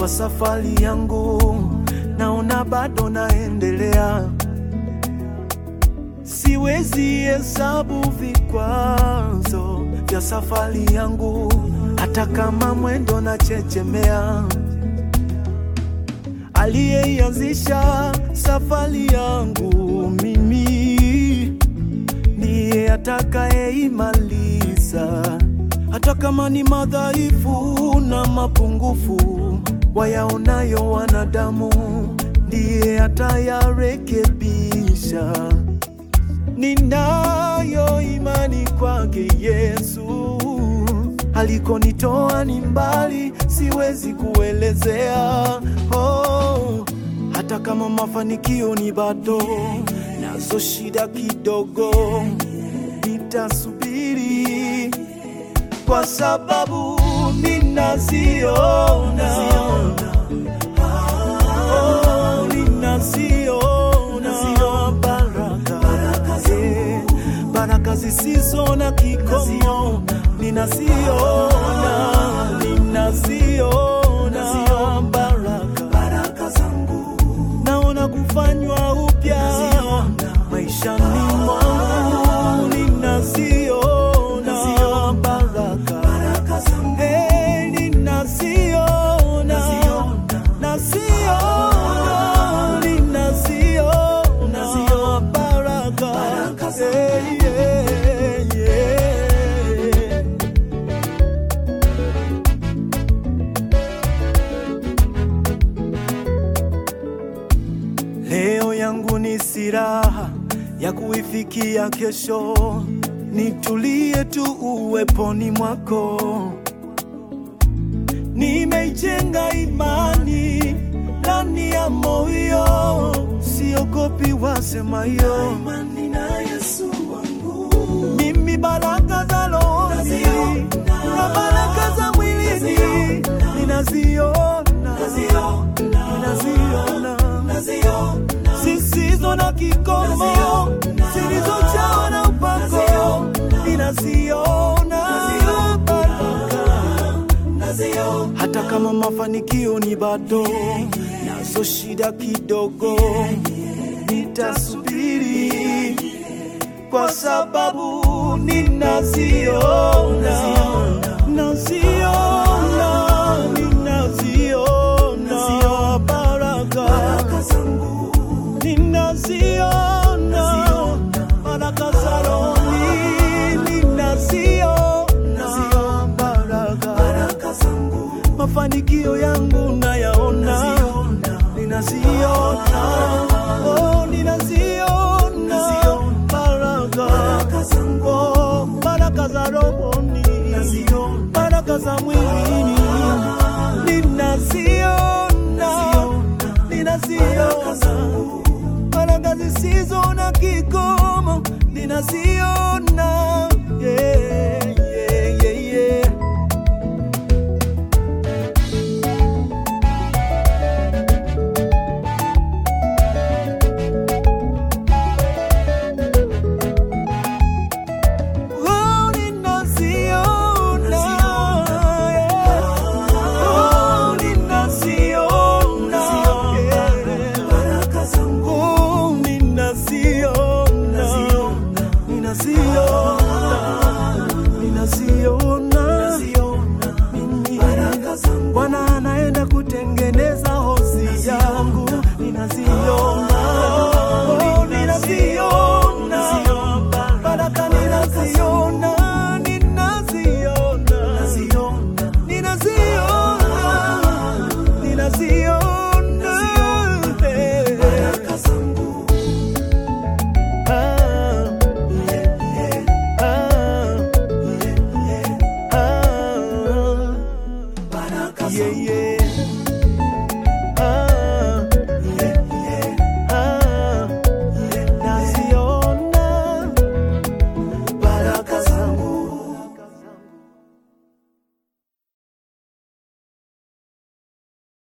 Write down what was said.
kwa safari yangu, naona bado naendelea. Siwezi hesabu vikwazo vya safari yangu, hata kama mwendo na chechemea. Aliyeianzisha safari yangu mimi ndiye atakayeimaliza, hata kama ni madhaifu na mapungufu wayaonayo wanadamu, ndiye atayarekebisha. Ninayo imani kwake Yesu, alikonitoa ni mbali, siwezi kuelezea. Oh, hata kama mafanikio ni bado, nazo shida kidogo, nitasubiri kwa sababu ninaziona, oh, ninaziona baraka, eh, baraka zisizo na kikomo, ninaziona, ninaziona baraka naona kufanywa upya maishani mwangu, ninaziona baraka, Eh, ninaziona, naziona, ninaziona baraka, Eh, yeah, yeah. Leo yangu ni silaha ya kuifikia kesho, nitulie tu uweponi mwako. Nimeijenga imani ndani ya moyo, siogopi wasemayo. Mimi baraka za rohoni na baraka za mwilini ninaziona, ninaziona zisizo na kikomo, zilizojawa na upako, ninaziona baraka hata kama mafanikio ni bado, nazo shida kidogo, nitasubiri kwa sababu ninaziona, naziona, ninaziona baraka ninaziona baraka za rohoni, ninaziona baraka mafanikio yangu nayaona, ninaziona, oh, ninaziona baraka, oh, baraka za rohoni, baraka za mwilini, ninaziona, ninaziona baraka zisizo na kikomo, ninaziona